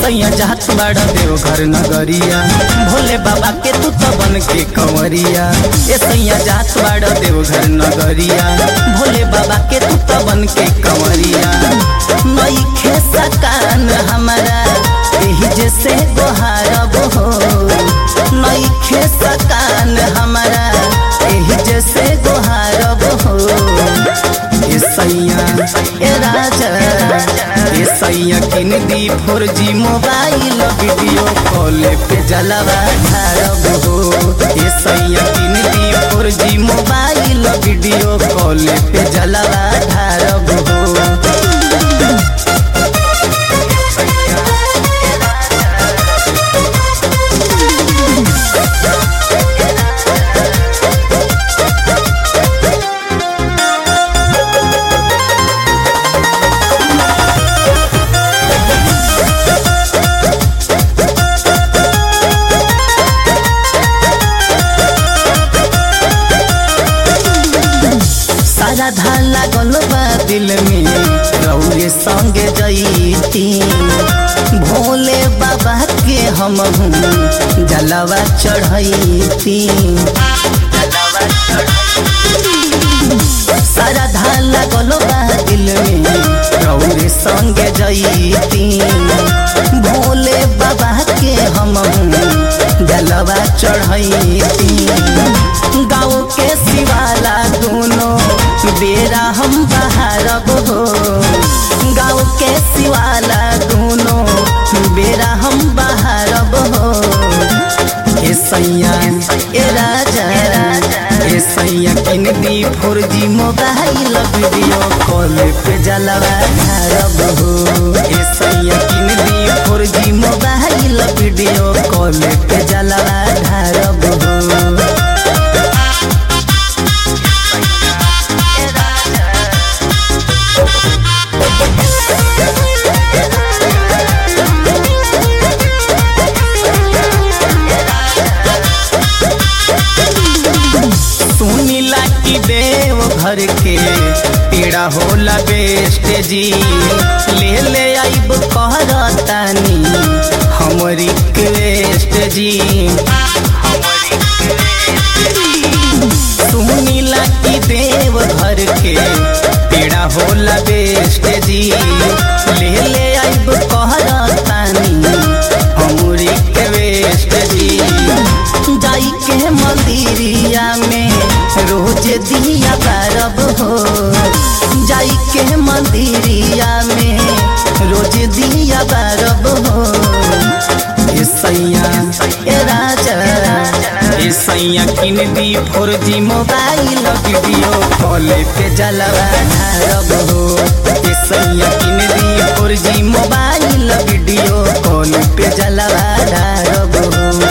सैया जात बाड़ा देवघर नगरिया भोले बाबा के तू तो बन के कंवरिया ए सैया जात बाड़ा देवघर नगरिया भोले बाबा के तू तो बन के कंवरिया नई खेसा कान हमारा एही जैसे गोहारब हो नई खेसा कान हमारा एही जैसे गोहारब हो ए सैया ए राजा ए सैया किन दी four G mobile video call पे जलवा ढारब हो ए सैया किन दी four G mobile video call पे जलवा ढारब हो सारा धान लागल बा दिल में रौरे संगे जईती भोले बाबा के हम जलवा चढ़ैती सारा धान लागल बा दिल में रौरे संगे जईती भोले बाबा के हम जलवा चढ़ैती गाँव के शिवाला दोनों बेरा हम बहारब हो गाँव के शिवाला दोनों बेरा हम बहारब हो ए सैया ए राजा ए सैया किन दी four G mobile video call पे जलवा ढारब हो ए सैया किन दी four G mobile video call पे जलवा ढारब हो सुनीला की देव घर के पीड़ा होला बेस्ट जी ले ले आइब कहरतानी हम रिक्वेस्ट जी सुनीला की देव घर के पीड़ा होला बेस्ट जी ले ले आइब कहरतानी हम रिक्वेस्ट जी जाई के मंदिरिया में रोज दिया बारब हो जाई के मंदिरिया में रोज दिया बारब हो ए सैया ए राजा ए सैया किन दी four G mobile video call पे जलवा ढारब हो ए सैया किन दी four G mobile video call पे जलवा ढारब हो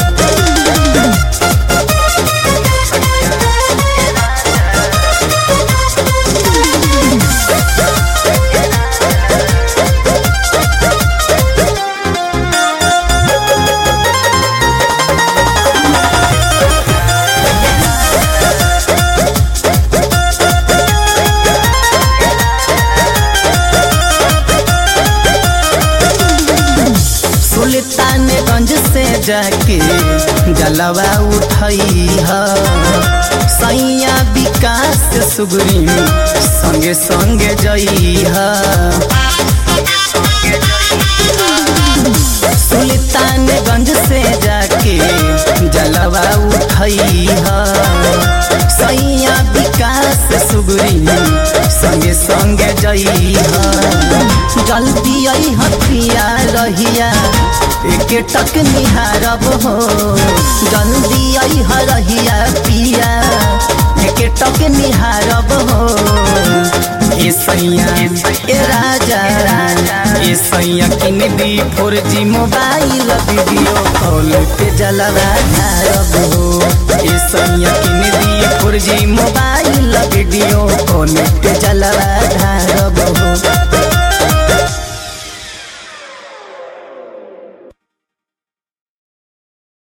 सुल्तानगंज से जाके जलवा उठई है सैया विकास सुगरी संगे संगे जई है सुल्तानगंज से जाके जलवा उठई है सैया विकास सुगरी संगे संगे जई है जल्दी आई हथिया रहिया एक टक निहारब हो जल्दी आई हरहिया पिया एक टक निहारब हो ए सैया ए राजा ए सैया किन दी four G mobile video call पे जलवा ढारब हो ए सैया किन दी four G mobile video call पे जलवा ढारब हो